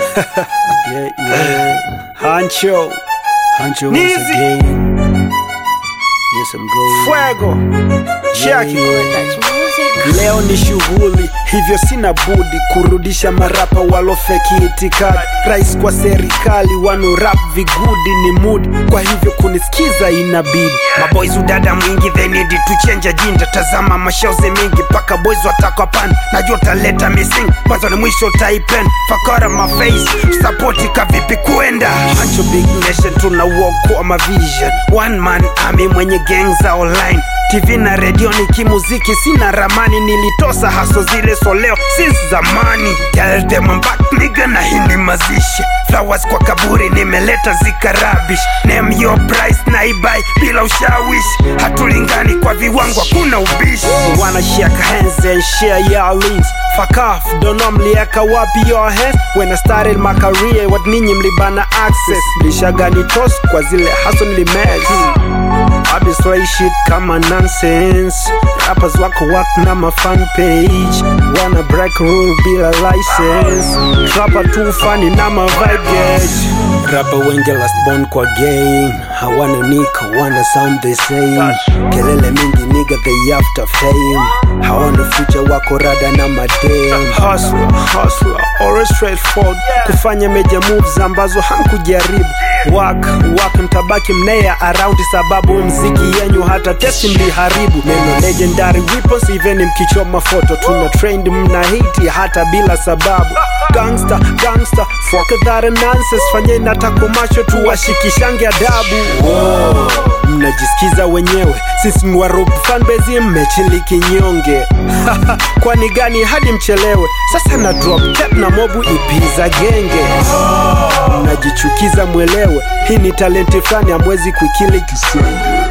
yeah, yeah. Hancho. Hancho once Nizi. again. Yes, I'm going. Fuego. Check it. Leo ni shughuli, hivyo sina budi kurudisha marapa walofeki itikadi. Rais kwa serikali wano-rap vigudi ni mudi, kwa hivyo kunisikiza inabidi. maboys udada mwingi they need to change ajinda tazama mashozi mingi paka boys watakwa pan najua taleta missing mwanzo ni mwisho taipen fakara maface sapoti kavipi kuenda Hancho big nation tuna walk kwa mavision one man army mwenye gang za online tv na redio ni kimuziki sina ramani nilitosa haso zile soleo since zamani tell them I'm back nigga na hii ni mazishi flowers kwa kaburi nimeleta zikarabish name your price na ibai bila ushawishi hatulingani kwa viwango hakuna ubishi wanna shake hands and share your links fuck off don't know mlieka wapi your hands when I started my career what ninyi mlibana access mlishagani toss kwa zile haso nilimez Obviously shit kama nonsense rappers wako wak na ma fan page wanna break rule bila license trapper too funny na ma vibe gauge rapper wengi last born kwa game hawana nika wana sound the same kelele mingi nigga they after fame hawana future wako rada na madem hustler hustler always straightforward kufanya major moves ambazo hamkujaribu wak wak mtabaki mnea around sababu mziki yenyu hata testi mliharibu neno legendary weapons even mkichoma foto tuna trend mna hiti hata bila sababu gangster gangster fuck that nonsense fanyeni hata komasho tuwashikishange adabu Wow, mnajisikiza wenyewe sisi ni warob fanbase mmechili kinyonge kwani gani hadi mchelewe sasa na drop tape na mobu ipiza genge mnajichukiza mwelewe hii ni talenti fulani amwezi kuikili kisenge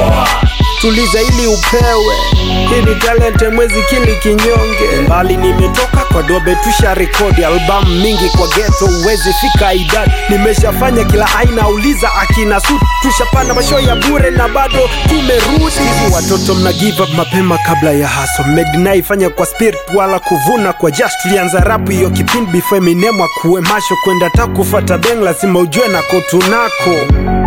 tuliza ili upewe hii ni talent mwezi kili kinyonge mbali nimetoka kwa dobe tusha rekodi albamu mingi kwa geto uwezi fika idadi nimeshafanya kila aina uliza akina sut tushapanda masho ya bure na bado tumerudi Hizi watoto mna give up mapema kabla ya haso medinaifanya kwa spirit wala kuvuna kwa jash tulianza rapu hiyo kipindi before Eminem akuwe masho kwenda ta kufata beng lazima ujue nako tunako